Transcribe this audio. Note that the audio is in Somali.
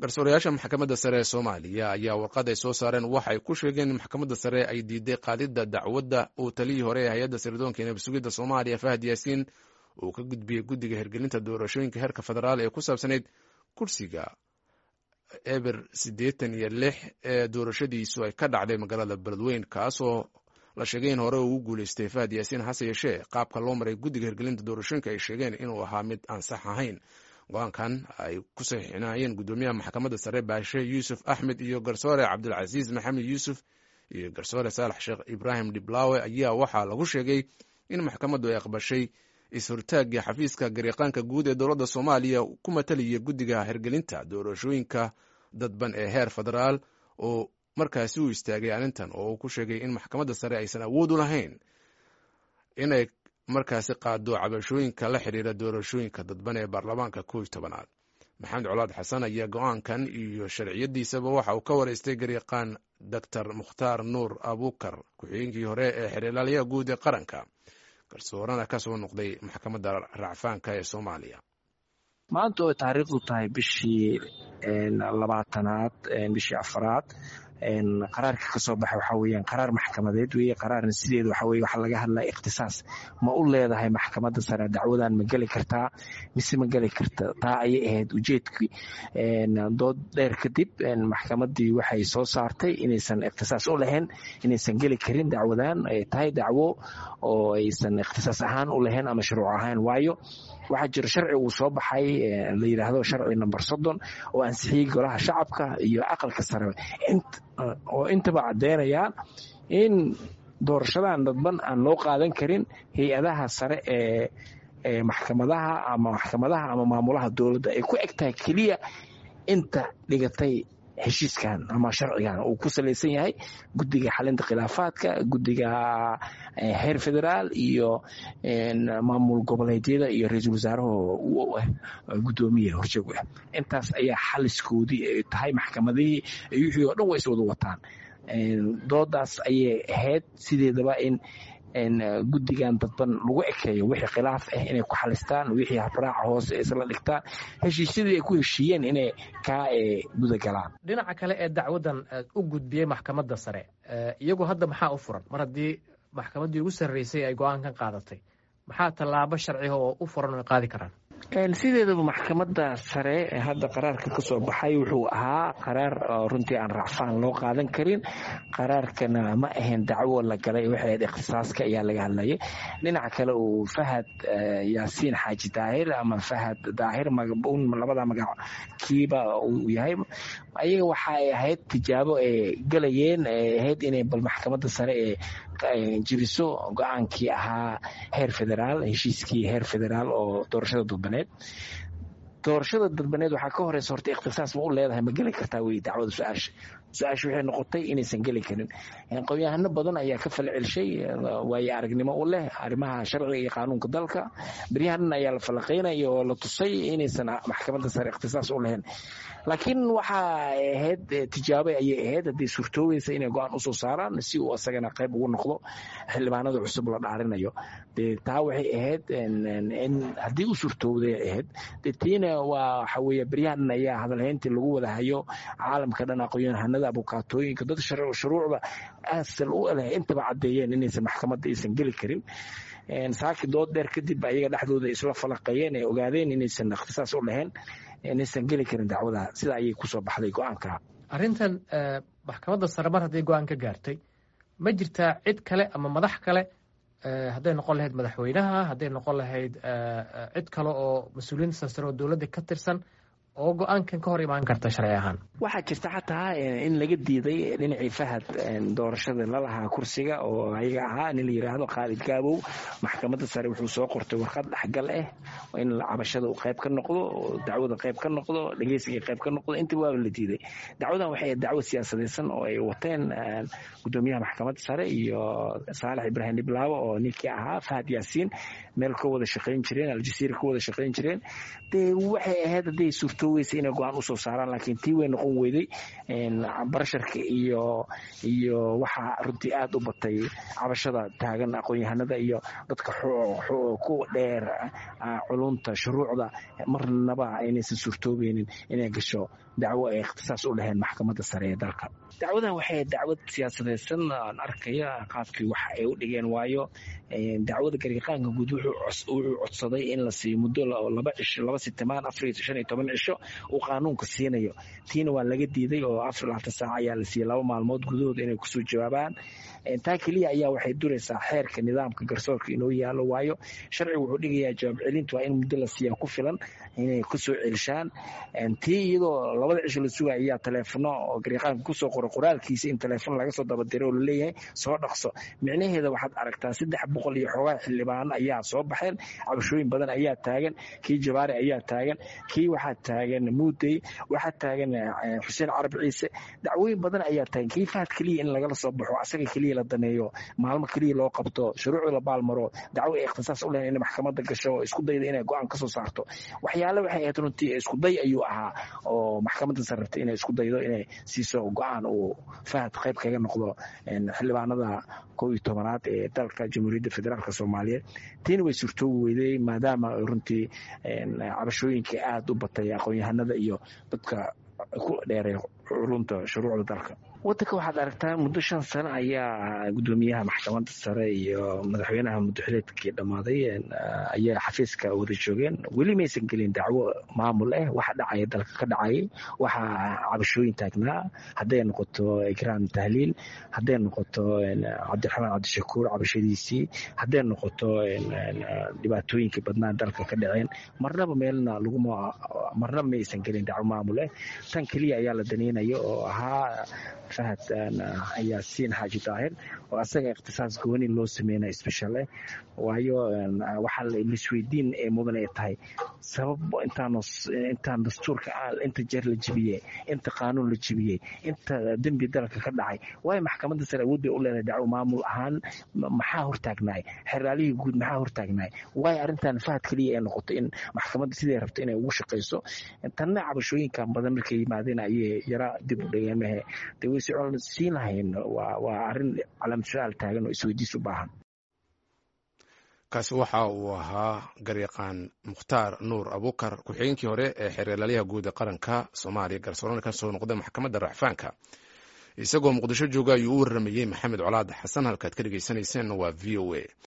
garsoorayaasha maxkamadda sare ee soomaaliya ayaa warqad ay soo saareen waxa ay ku sheegeen in maxkamadda sare ay diiday qaadidda dacwadda uu taliyii hore ee hay-adda sirdoonka ee nabsugidda soomaaliya fahad yaasiin uu ka gudbiyey guddiga hirgelinta doorashooyinka heerka federaal ee ku saabsanayd kursiga eber siddeetan iyo lix ee doorashadiisu ay ka dhacday magaalada beledweyn kaasoo la sheegay in hore ugu guuleystay fahad yaasiin hase yeeshee qaabka loo maray guddiga hirgelinta doorashooyinka ay sheegeen inuu ahaa mid aan sax ahayn go-aankan ay ku saxiixinayeen guddoomiyaha maxkamadda sare baashe yuusuf axmed iyo garsoore cabdulcasiis maxamed yuusuf iyo garsoore saalax sheekh ibraahim dhiblaawe ayaa waxaa lagu sheegay in maxkamaddu ay aqbashay is-hortaaggii xafiiska gariiqaanka guud ee dowladda soomaaliya ku matalaya guddiga hirgelinta doorashooyinka dadban ee heer federaal oo markaasi u istaagay arrintan oo uu ku sheegay in maxkamadda sare aysan awood u lahayn inay markaasi qaado cabashooyinka la xidhiira doorashooyinka dadban ee baarlamaanka kow iyo tobanaad maxamed colaad xasan ayaa go-aankan iyo sharciyadiisaba waxa uu ka wareystay gariiqaan doctor mukhtaar nuur abuukar ku-xigeenkii hore ee xiriirlaaliyaha guud ee qaranka garsoorana ka soo noqday maxkamadda racfaanka ee soomaaliya maanta oo taariikhdu tahay bishii labaatanaad bishii afaraad qaraarka ka soo baxa waxaa weeyaan qaraar maxkamadeed weeye qaraarna sideeda waxa weye waxaa laga hadlaya ikhtisaas ma u leedahay maxkamadda sare dacwadan ma geli kartaa mise ma geli karta taa ayay ahayd ujeedkii dood dheer kadib maxkamaddii waxay soo saartay inaysan ikhtisaas u lahayn inaysan geli karin dacwadan ay tahay dacwo oo aysan ikhtisaas ahaan u lahayn ama shuruuc ahaan waayo waxaa jira sharci uu soo baxay la yidhaahdo sharci number soddon oo ansixiyey golaha shacabka iyo aqalka sare oo intaba caddeynayaan in doorashadan dadban aan loo qaadan karin hay-adaha sare ee maxkamadaha ama maxkamadaha ama maamulaha dowladda ay ku eg tahay keliya inta dhigatay heshiiskan ama sharcigan uu ku salaysan yahay guddiga xalinta khilaafaadka guddiga heer federaal iyo maamul goboleedyada iyo ra-iisul wasaaraha u ah guddoomiya horjoog ah intaas ayaa xaliskoodii ay tahay maxkamadihii wixii oo dhan way is wada wataan doodaas ayay ahayd sideedaba in guddigan dadban lagu ekeeyo wixii khilaaf ah inay ku xalistaan wixii habraaca hoose isla dhigtaan heshiisyadii ay ku heshiiyeen inay kaa gudagalaan dhinaca kale ee dacwaddan u gudbiyey maxkamadda sare iyagu hadda maxaa u furan mar haddii maxkamaddii ugu sarreysay ay go-aankan qaadatay maxaa tallaabo sharciga oo u furan ay qaadi karaan sideedaba maxkamadda sare hadda qaraarka ka soo baxay wuxuu ahaa qaraar runtii aan racfaan loo qaadan karin qaraarkana ma ahayn dacwo la galay waxay ahayd ikhtisaaska ayaa laga hadlayay dhinaca kale uu fahad yaasiin xaaji daahir ama fahad daahir magabuun labada magac kiiba uu yahay ayaga waxa ay ahayd tijaabo ay galayeen ay ahayd inay bal maxkamadda sare ee jiriso go-aankii ahaa heer federaal heshiiskii heer federaal oo doorashada dadbaneed doorashada dadbaneed waxaa ka horeysa horta ikhtisaas ma u leedahay ma geli kartaa wey dacwada su-aasha su-aasha waxay noqotay inaysan geli karin qowyahano badan ayaa ka fal celshay waayo aragnimo u leh arrimaha sharciga iyo qaanuunka dalka beryahanan ayaa la falaqaynaya oo la tusay inaysan maxkamadda sare ikhtisaas u lahayn laakiin waxa ahayd tijaabo ayay ahayd haddii suurtoogeysa inay go-aan usoo saaraan si uu asagana qayb ugu noqdo xildhibaanada cusub la dhaarinayo de taa waxay ahayd in haddii u suurtoogday ahayd de tiina waa waxa weeye beryahanan ayaa hadalhayntii lagu wada hayo caalamka dhan aqoonyahanada abukaatooyinka dad shuruucda asal u leh intaba caddeeyeen inaysan maxkamadda aysan geli karin saaki dood dheer kadib ayaga dhexdooda isla falaqeeyeen ee ogaadeen inaysan ikhtisaas u lahayn inaysan geli karin dacwada sida ayay kusoo baxday go-aanka arrintan maxkamadda sare mar hadday go-aan ka gaartay ma jirtaa cid kale ama madax kale hadday noqon lahayd madaxweynaha hadday noqon lahayd cid kale oo mas-uuliyiinta sarsare oo dowladda ka tirsan oo go-aankan ka hor imaan karta sharci ahaan waxaa jirta xataa in laga diiday dhinacii fahad doorashada lalahaa kursiga oo ayaga ahaa nin la yiraahdo khaalid gaabow maxkamadda sare wuxuu soo qortay warqad dhexgal ah in cabashada uu qayb ka noqdo dacwada qayb ka noqdo dhegeysiga qayb ka noqdo intaba waaba la diiday dacwadan waxay dacwo siyaasadaysan oo ay wateen gudoomiyaha maxkamadda sare iyo saalax ibraahim dhiblaawo oo ninkii ahaa fahad yaasiin meel ka wada shaqayn jireen aljasiira ka wada shaqayn jireen dee waxay ahayd hadday suurta suurtooweysa inay go-aan usoo saaraan laakiin tii way noqon weyday barasharka iyo iyo waxaa runtii aada u batay cabashada taagan aqoon-yahanada iyo dadka ku dheer culunta shuruucda marnaba aynaysan suurtoobeynin inay gasho dacwo ay ikhtisaas u laheen maxkamadda sare ee dalka dacwadan waxay dacwad siyaasadeysan aan arkaya qaabkii wax ay u dhigeen waayo dacwada gariiqaanka guud wuxuu codsaday in la siiyo muddo laba cisho laba sitimaan afar shan iyo toban cisho uu qaanuunka siinayo tiina waa laga diiday oo afar labaatan saac ayaa la siiyey laba maalmood gudahooda inay kusoo jawaabaan taa keliya ayaa waxay duraysaa xeerka nidaamka garsoorka inoo yaalo waayo sharciga wuxuu dhigayaa jawaab celintu waa in muddo la siiyaa ku filan inay kusoo celishaan tii iyadoo labada cisho la sugaya ayaa taleefono oo gariiqaanka kusoo qoro qoraalkiisa in taleefon laga soo dabadiro oo laleeyahay soo dhaqso micnaheeda waxaad aragtaa saddex boqol iyo xoogaa xildhibaan ayaa soo baxeen cabashooyin badan ayaa taagan kii jabaari ayaa taagan kii waxaa taagan muudey waxaa taagan xuseen carab ciise dacwooyin badan ayaa taagan kii fahad keliya in lagala soo baxo asaga keliya la daneeyo maalmo keliya loo qabto shuruucda la baalmaro dacwo ay ikhtisaas u lehen inay maxkamadda gasho isku dayda inay go-aan kasoo saarto waxyaale waxay ahayd runtii iskuday ayuu ahaa oo maxkamadda sare rabtay inay isku daydo inay siiso go-aan uu fahad qayb kaga noqdo xildhibaanada kow iyo tobanaad ee dalka jamhuuriyadda federaalk soomaaliyeed tiina way suurtoobi weyday maadaama runtii cabashooyinkai aada u batay aqoon-yahanada iyo dadka ku dheeray culunta shuruucda dalka wadanka waxaad aragtaa muddo shan sano ayaa gudoomiyaha maxkamadda sare iyo madaxweynaha muddoxileedkii dhammaaday ayaa xafiiska wada joogeen weli maysan gelin dacwo maamul ah waxa dhacaya dalka ka dhacayay waxaa cabashooyin taagnaa hadday noqoto ikraan tahliil hadday noqoto cabdiraxmaan cabdishakuur cabashadiisii hadday noqoto dhibaatooyinkii badnaa dalka ka dhaceen marnaba meelna laguma marnaba maysan gelin dacwo maamul ah tan keliya ayaa la daneynayo oo ahaa fahad yaasiin xaaji daahir oo asaga ikhtisaas gooni loo sameynaya special eh waayo waxaa laisweydiin ee mudan ay tahay sabab intaan dastuurka inta jeer la jebiyey inta qaanuun la jebiyey inta dembi dalka ka dhacay waayo maxkamadda sare awood bay u leedahay dacwo maamul ahaan maxaa hortaagnaay xeraalihii guud maxaa hortaagnaay waayo arrintan fahad keliya ay noqoto in maxkamadda siday rabto inay ugu shaqayso tanna cabashooyinkan badan markay yimaadeen ayay yara dib u dhigeen mahe dee way socon siin lahayn waa arrin calaamad su-aal taagan oo isweydiis u baahan kaasi waxa uu ahaa garyaqaan mukhtaar nuur abukar ku-xigeenkii hore ee xeeralaalyaha guud ee qaranka soomaaliya garsoorana ka soo noqday maxkamadda racfaanka isagoo muqdisho jooga ayuu u warramayey maxamed colaad xasan halkaad ka dhegaysanayseen waa v o a